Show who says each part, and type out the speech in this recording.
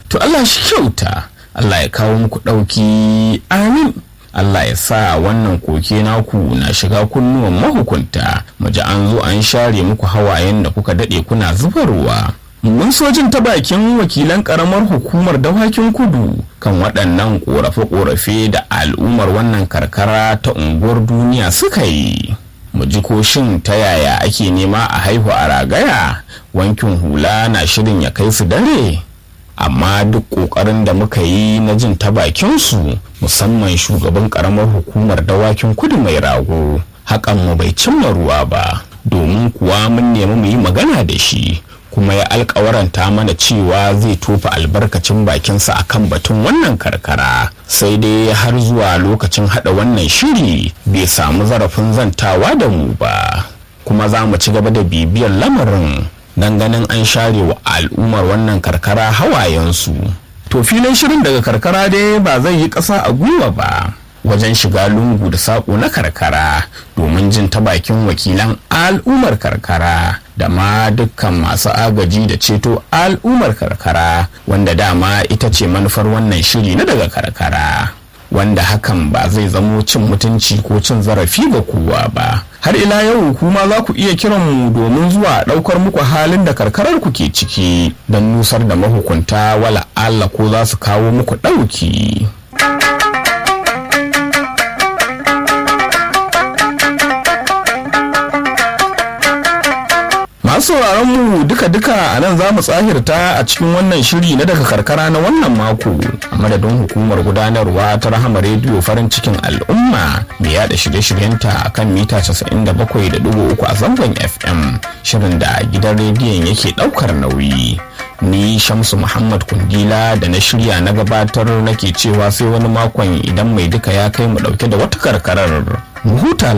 Speaker 1: to Allah shi kyauta Allah ya kawo muku ɗauki amin Allah ya sa wannan koke naku na shiga kunnuwan mahukunta mu ji an zo an share muku hawayen da kuka daɗe kuna zubarwa mun sojin ta bakin wakilan karamar hukumar dawakin kudu kan waɗannan ƙorafe-ƙorafe da al'ummar wannan karkara ta unguwar duniya suka yi mu ji ko shin ta yaya ake nema a haihu a ragaya wankin hula na shirin ya kai su dare amma duk ƙoƙarin da muka yi na jin ta bakinsu musamman shugaban ƙaramar hukumar dawakin kudu mai rago hakan mu bai cimma ruwa ba domin kuwa mun nemi mu yi magana da shi kuma ya alkawaranta mana cewa zai tofa albarkacin bakinsa a kan batun wannan karkara sai dai har zuwa lokacin hada wannan shiri bai samu zarafin zantawa da mu ba kuma za mu ci gaba da bibiyar lamarin don ganin an share wa al'ummar wannan karkara hawayensu to filin shirin daga karkara dai ba zai yi ƙasa a gwiwa ba wajen shiga lungu da saƙo na karkara domin jin ta bakin wakilan al'ummar karkara da ma dukkan masu agaji da ceto al'ummar karkara wanda dama ita ce manufar wannan shiri na daga karkara wanda hakan ba zai zamo cin mutunci ko cin zarafi ga kowa ba har ila yau kuma za ku iya kiran mu domin zuwa ɗaukar muku halin da karkarar ku ke ciki don nusar da mahukunta wala Allah ko za su kawo muku ɗauki. masu sauraron mu duka-duka a nan za mu tsahirta a cikin wannan shiri na daga karkara na wannan mako a madadin hukumar gudanarwa ta rahama rediyo farin cikin al'umma mai yada shirye-shiryenta a kan mita 97.3 a zangon fm shirin da gidan rediyon yake daukar nauyi ni shamsu muhammad kundila da na shirya na gabatar nake cewa sai wani makon idan mai duka ya kai mu dauke da wata karkarar mu huta